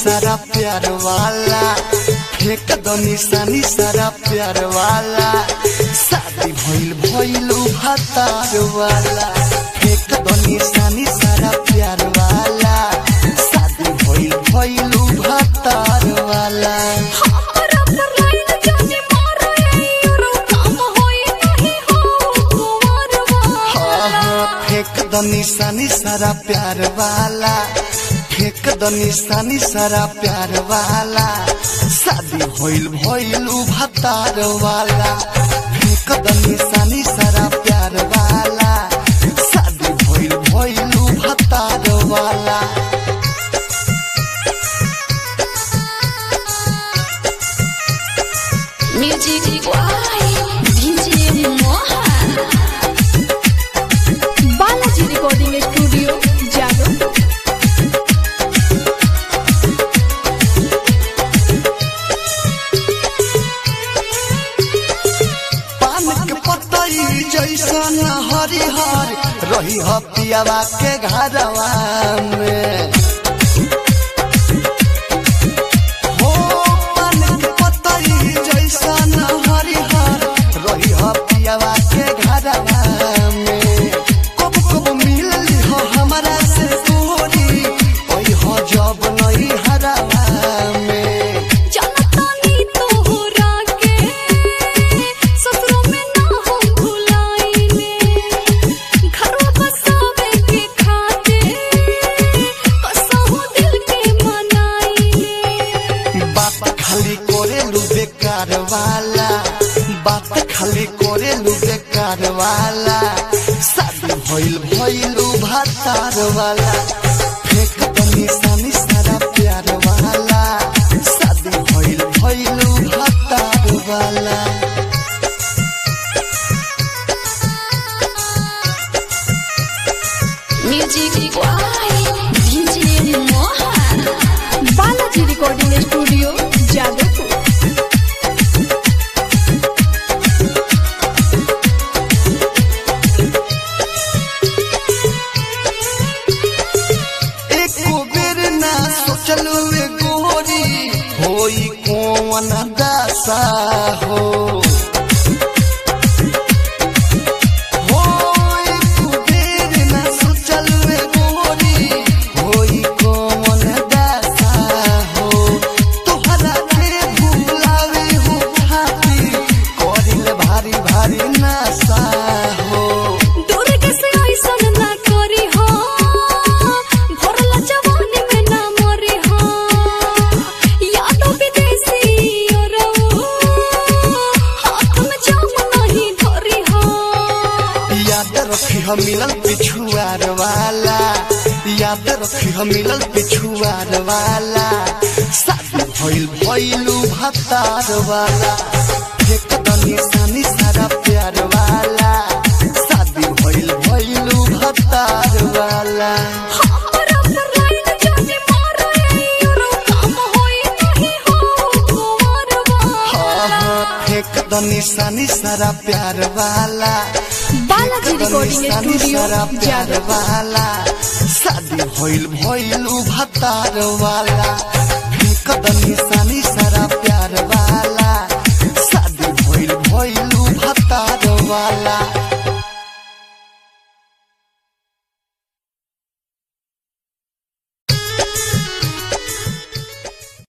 सारा प्यार वाला फेंक दो निशानी सारा प्यार वाला शादी भइल भइल भातार वाला फेंक दो निशानी सारा प्यार वाला शादी भइल भइल भातार वाला हमरा पर लाइन जाने मारो यारो काम होई नहीं हो कुंवरवा हाँ हाँ फेंक दो निशानी सारा प्यार वाला फेंक दो निशानी सारा प्यार वाला शादी भइल भइल भातार वाला फेंक दो निशानी सारा प्यार वाला शादी भइल भइल भातार वाला music by DJ Mohan Balaji recording studio जादो पान के पतई जैसन हरिहर रही ह पियावा के घरवा में हो पान के पतई जैसन हरिहर रही ह पियावा के घरवा में कब कब मिलली हो हमरा से तोरी ओई हो जब नहीं हरवा में जनतानी तोहरा के ससुरों में ना हो भुलाइले घरवा बसावे के खातिर कसहु दिल के मनाइले बात खाली करे लू बेकार वाला बात खाली करे लू बेकार वाला शादी भइल भइल भातार वाला फेंक दो निशानी सारा प्यार वाला शादी भइल भइल भातार वाला music by DJ Mohan Balaji recording studio Jadavpur एको बेर ना सोचलू ए गोरी होई कौन दासा हो हो एको बेर ना सोचलू ए गोरी होई कौन दासा हो तोहरा के भुलावे हो खातिर करिल भारी भारी नासा हो दुर्ग से ऐसन ना करी हो भरला जवानी में ना मरी हो यादो विदेशी औरऊ हाथ में जाम नहीं धरी हो याद रखी हम मिलल पिछुआर वाला याद रखी हम मिलल पिछुआर वाला शादी भइल भइलू भतार वाला एक तो निशानी सारा प्यार वाला शादी भइल भइलू भतार वाला हमरा पर लाइन जाने मारो यारो काम होई नहीं हो कुंवरवा हाँ हाँ एक तो निशानी सारा प्यार वाला बालाजी रिकॉर्डिंग निशानी स्टूडियो सारा प्यार जादवपुर वाला शादी भइल भइल भातार वाला फेंक द निशानी